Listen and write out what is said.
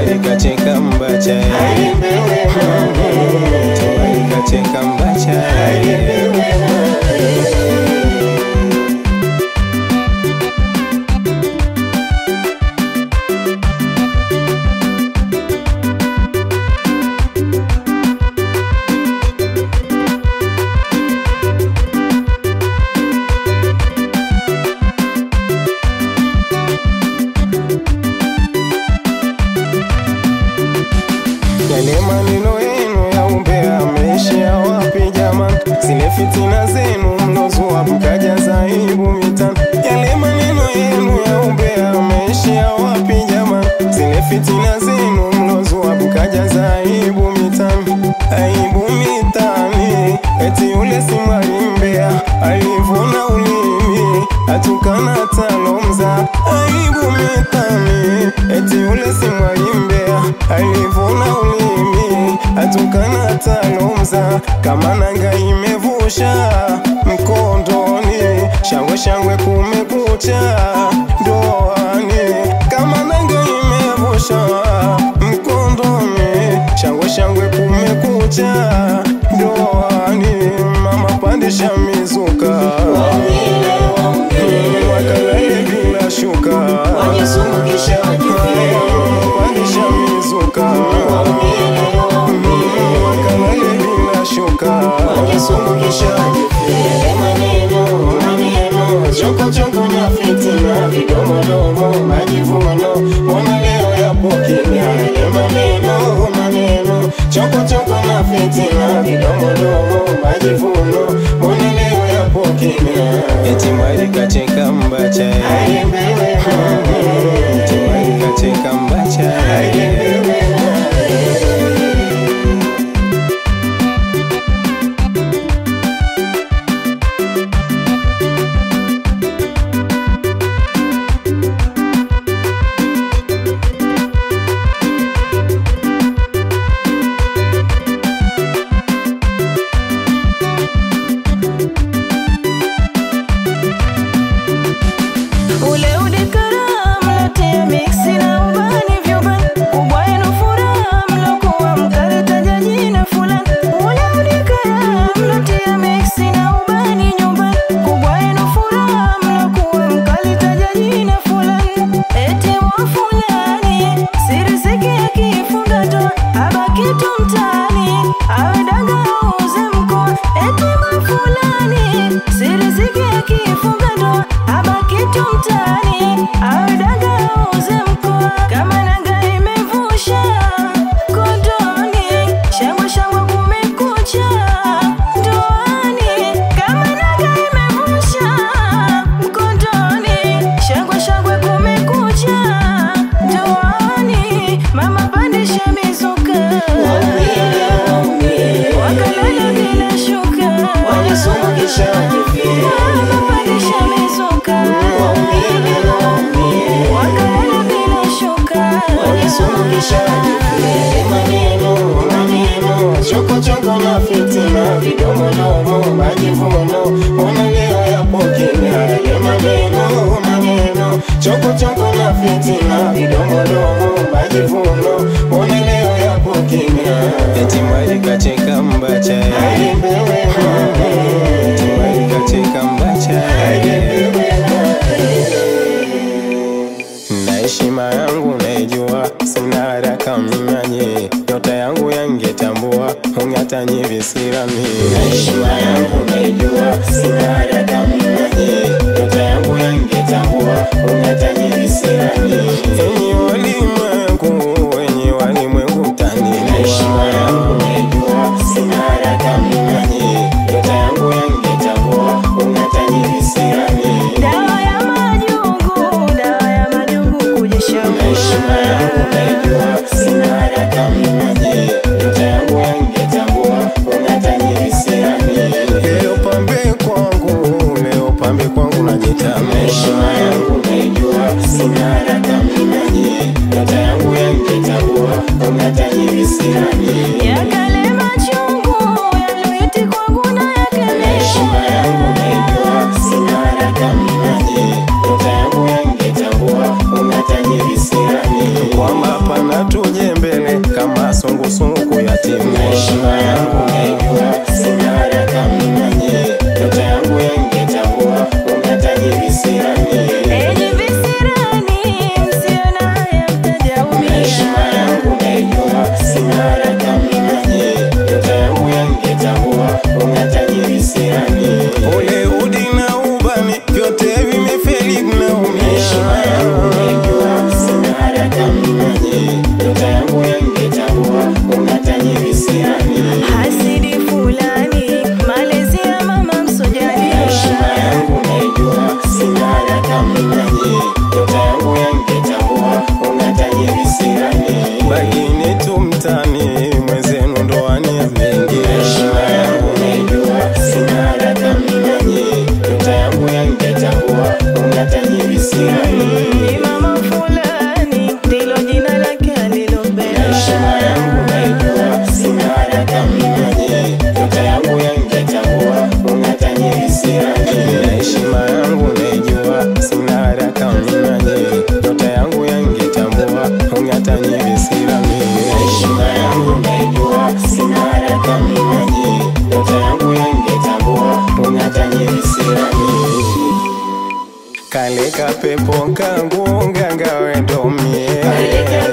Timwali kacheka mbacha Timwali kacheka mbacha Yale maneno yenu ya umbea ameishia wapi jamani? Zile fitina zenu mlozua mkajaza aibu mitani. Yale maneno yenu ya umbea ameishia wapi jamani? Zile fitina zenu mlozua mkajaza aibu mitani. Aibu mitani, eti ule si mbea alivuna ulimi atukana talomza. Aibu mitani, eti ule si mbea alivuna ulimi atukana talomza. Kama nanga imevusha mkondoni, shangwe shangwe kumekucha ndoani. Kama nanga imevusha mkondoni, shangwe shangwe kumekucha ndoani. Mama pandisha mizuka wakalale bila shuka pandisha mizuka wakalale bila shuka Chokochoko na fitina, vidomodomo, majivuno, mbona leo yapo kimya? Yale maneno maneno, chokochoko na fitina, vidomodomo, majivuno, mbona leo yapo kimya? eti mwali kacheka mbacha Aimbewe eti mwali kacheka mbacha Ule udekara mlotea mixi na ubani vyumbani, kubwa yenu furaha mlokuwa mkalitaja jina fulani. Ule udekara mlotea mixi na ubani nyumbani, kubwa yenu furaha mlokuwa mkalitaja jina fulani. Eti wa fulani siri zake akifunga ndoa abaki tu mtaani awe danga auze mkoa. Eti wa fulani siri zake akifunga ndoa abaki tu mtaani awe danga auze mkoa. Kama nanga imevusha kondoni, shangwe shangwe kumekucha ndoani. Kama nanga imevusha mkondoni, shangwe shangwe kumekucha ndoani. Mama pandisha mizuka, wakalala bila shuka. Mama pandisha mizuka, wakalala bila shuka. Chokochoko na fitina, vidomodomo, majivuno, mbona leo yapo kimya? Yale maneno maneno, chokochoko na fitina, vidomodomo, majivuno, mbona leo yapo kimya? eti mwali kacheka mbacha Aimbewe eti mwali kacheka mbacha na heshima yangu naijua, sina haraka mnyanye, nyota yangu yangetambua, ung'atanyi visirani. heshima yangu naijua, sina haraka mnaje, nyota yangu yangetambua, unataji visirani. Enyi walimwengu, enyi walimwengu mtani, heshima yangu naijua, sina haraka mnaje, nyota yangu yangetambua, unataji visirani. Dawa ya majungu, dawa ya majungu kujishauri. heshima yangu naijua, sina haraka mnaje, nyota yangu yangetambua, unataji visirani. leo pambe kwangu, leo pambe kwangu najitama. heshima yangu naijua, sina haraka mnaje, nyota yangu yangetambua, unataji visirani. Ya kale machungu, yaloiti kwangu na yakemea. heshima yangu naijua, sina haraka mnaje, nyota yangu yangetambua, unataji visirani. kwamba pana mbona tuje mbele kama sungusungu yatimwa heshima yangu naijua, sina haraka mimi nanyi, nyota yangu yangetambua, ungataji visirani. Enyi visirani, msio na haya mtajaumia. Heshima yangu naijua, sina haraka mimi nanyi, nyota yangu yangetambua, ungataji visirani. ule udi na ubani vyote vimefeli Heshima yangu naumia naijua, sina haraka mimi nanyi, nyota yangu yangetambua, ungataji visirani. Hasidi fulani, malezi ya mama msojali. Heshima yangu naijua, sina haraka mimi nanyi, nyota yangu yangetambua, ungataji visirani. bagini tumtani mwezenu ndoani ya mengi Heshima yangu naijua, sina haraka mimi nanyi, nyota yangu yangetambua, ungataji visirani. Ni mama fulani, ndilo jina lake alilobeba. Heshima yangu naijua, sina haraka mimi nanyi, nyota yangu yangetambua, ungataji visirani. na heshima yangu naijua sina haraka mnanye nyota yangu yangetambua ungatanyi visirami Heshima yangu naijua, sina haraka mimi nanyi, nyota yangu yangetambua, ungataji visirani. kale kapepo kangu nganga wendomie Kale